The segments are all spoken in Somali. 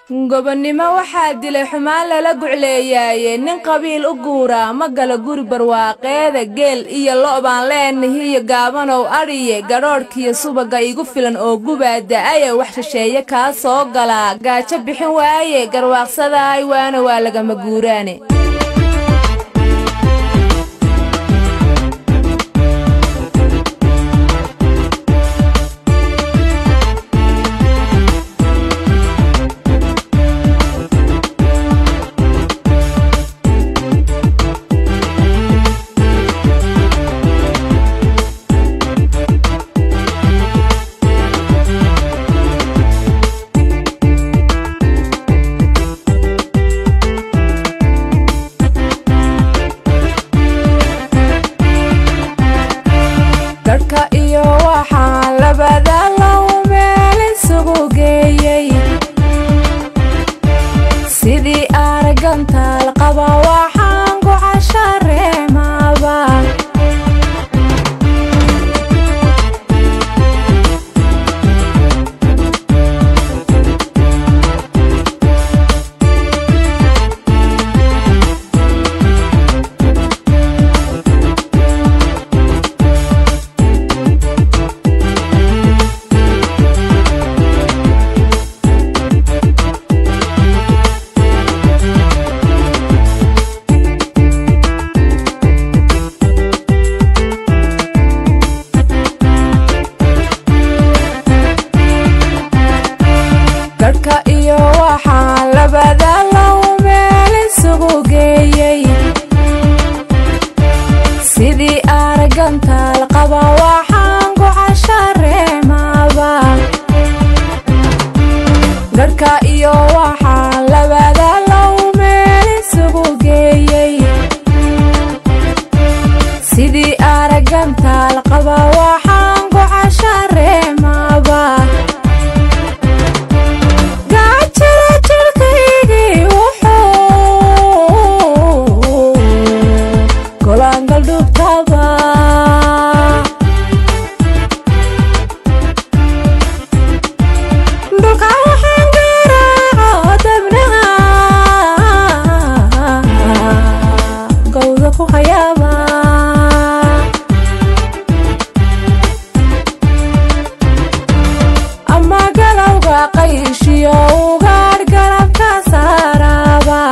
gobonnimo waxaa dilay xumaan lala gucleeyaaye nin qabiil u guuraa ma gala guri barwaaqeeda geel iyo lo' baan leenahiyo gaabanow adhiye gadhoodhkiyo subagga igu filan oo gubaa da'aye wax shisheeye kaa soo galaa gaajo bixin waaye garwaaqsadaay waana waa lagama guuraane gadhka iyo waxaan labada low meel isugu geeyey sidii aragantaal qaba waxaan ku cashareemaaba gadhka iyo waxaan labada low meel isugu geeyey sidii aragantaal qaba waxaan ku cashareemaaba gadhka iyo waxaan labada low meel isugu geeyey sidii aragantaal qaba waxaan ku cashareemaaba gaajada jirkaygii wuxuu golaangal dhubtaba dhulka waxaan garaaco dabnaha gowda ku hayaaba ama galowga qayshiyo ugaadh garabka saaraaba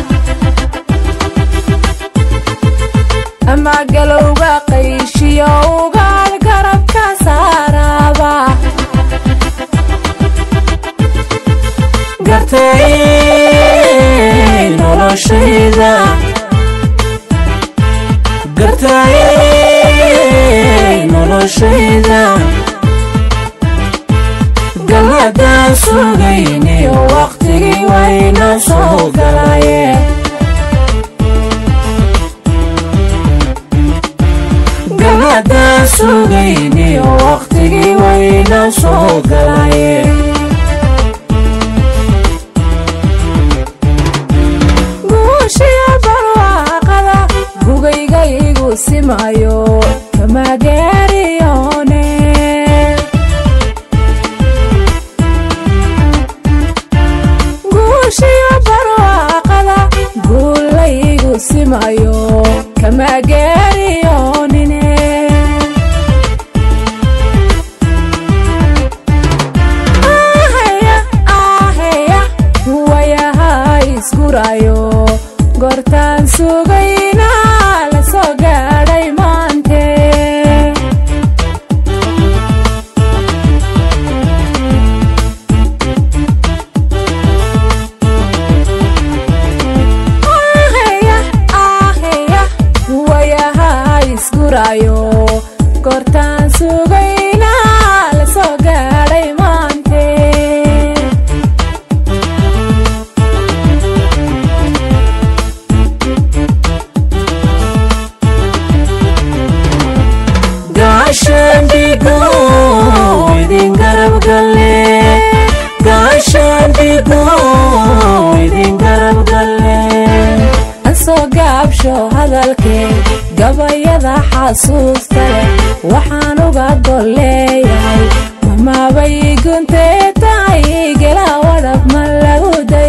ama galowga qayshiyo ugaadh garabka saaraaba gartay noloshayda gartay noloshayda galadaan sugayniyo waqtigii wayna soo galaye galadaan sugayniyo waqtigii wayna soo galaye guushiya barwaaqada gugaygaygu simayo kama gaariyoone guushiya barwaaqada guulaygu simayo kama gaariyoonine ahaya ahaya wayaha isgurayo goortaan sugayna la soo gaadhay maante ahaya ahaya wayaha isgurayo goortaan sugayna la soo gaadhay maante gaashaandhigo idin garab galle gaashaandhigo idin garab galle ansoo gaabsho hadalkee gabayada xasuusta leh waxaan uga golleeyahay mamaabay guntee tahay gela wadhab ma lagu da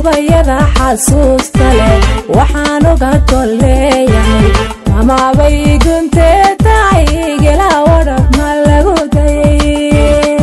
gabayada xasuusta leh waxaan uga golleeyahay amaabay guntee tahay gela wadhab ma lagu dayay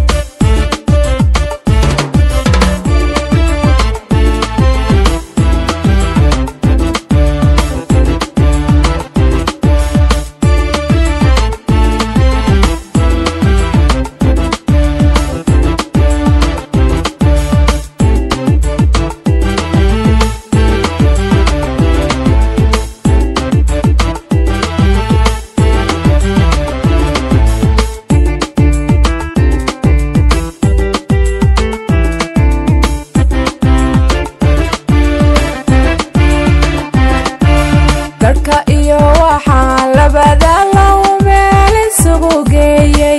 gadhka iyo waxaan labada low meel isugu geeyey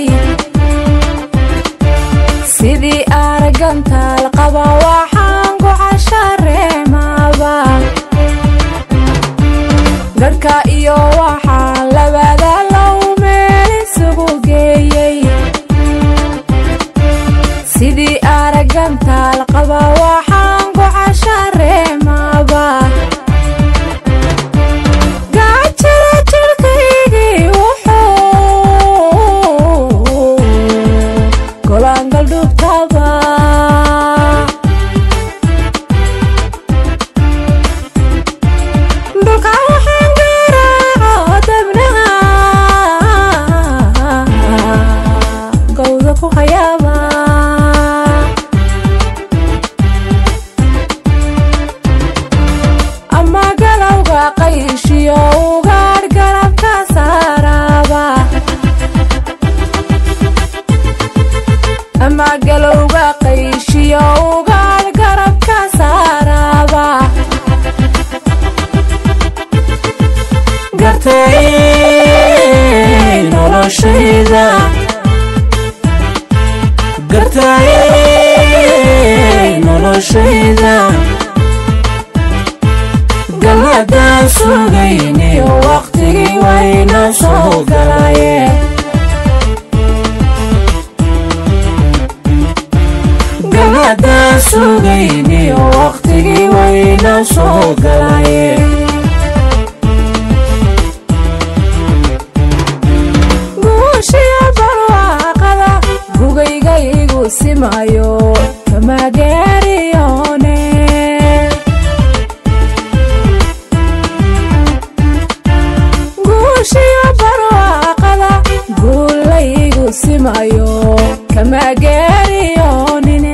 sidii aragantaal qaba waxaan ku cashareemaaba gadhka iyo waxaan labada low meel isugu geeyey sidii aragantaal qaba waxaan ku cashareemaaba gacjira jirkaygii wuxuu golaangal dhubtaba dhulka waxaan garaaco dabnaha gowda ku hayaaba ama galowga qayshiyo ugaadh garabka saaraaba ama galowga qayshiyo ugaadh garabka saaraaba gartay noloshayda gartay noloshayda galladaan sugayniyo waqtigii wayna soo galaye galladaan sugayniyo waqtigii wayna soo galaye guushiya barwaaqada gugaygayigu simayo kamageeriyoone guushiya barwaaqada guulaygu simayo kamageeriyoonine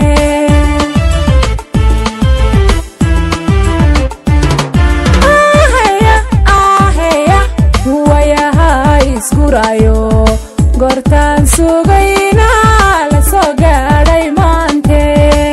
ahaya ahaya wayaha isgurayo gortaan sugayna la soo gaadhay maante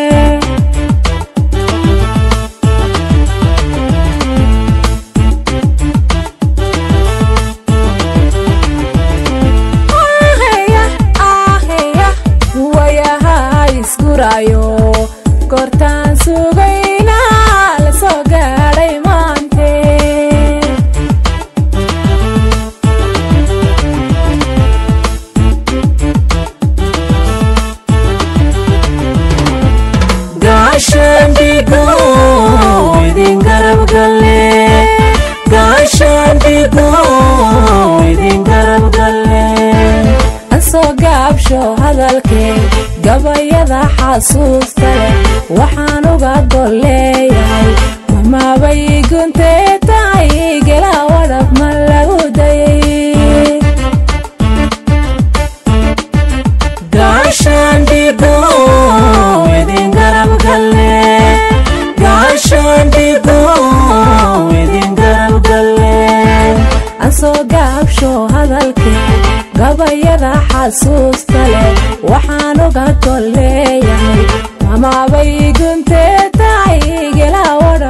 ahaya ahaya wayaha isgurayo gortaan sugayna la soo gaadhay maante gaashaan dhiigo idin garab galle gaashaan dhiigo idin garab galle ansoo gaabsho hadalkee gabayada xasuusta leh waxaan uga golleeyahay mamaabay guntee tahay gela wadhab ma lagu dayay gaashaan dhiigo idin garab galle gaashaan dhiigo idin garab galle ansoo gaabsho hadalkee gabayada xasuusta leh waxaan uga golleeyahay mamaabay guntee tahay gela wadhab